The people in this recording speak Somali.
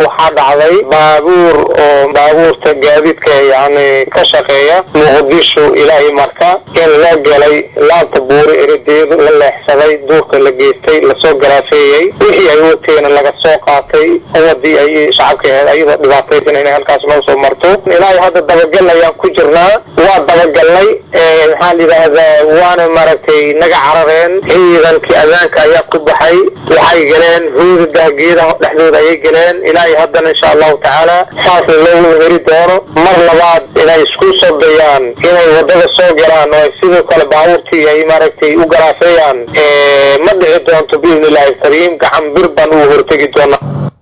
waxaa dhacday baabuur oo baabuurta gaadiidka yani ka shaqeeya muqdisho ilaahay marka in loo galay laanta buuri eradeedu la leexsaday duurka la geystay lasoo garaafeeyey wixii ay wateena laga soo qaatay ummadii ay shacabka aheed ayadoo dhibaataysan inay halkaas noo soo marto ilaahay hadda dabagal ayaan ku jirnaa waa dabagalnay maxaa la yidhaahdaa waana maaragtay naga carareen ciidankii adaanka ayaa ku baxay waxay galeen hoodadah geedaha dhexdooda ayay galeen ilaahay haddana insha allahu tacaala saasna loo heri doono mar labaad inay isku soo dayaan inay wadada soo galaan oo ay sidoo kale baabuurtii ay maaragtay u garaafeeyaan ma dhici doonto biidni illaahi kariim gacan bir baan ugu hortegi doona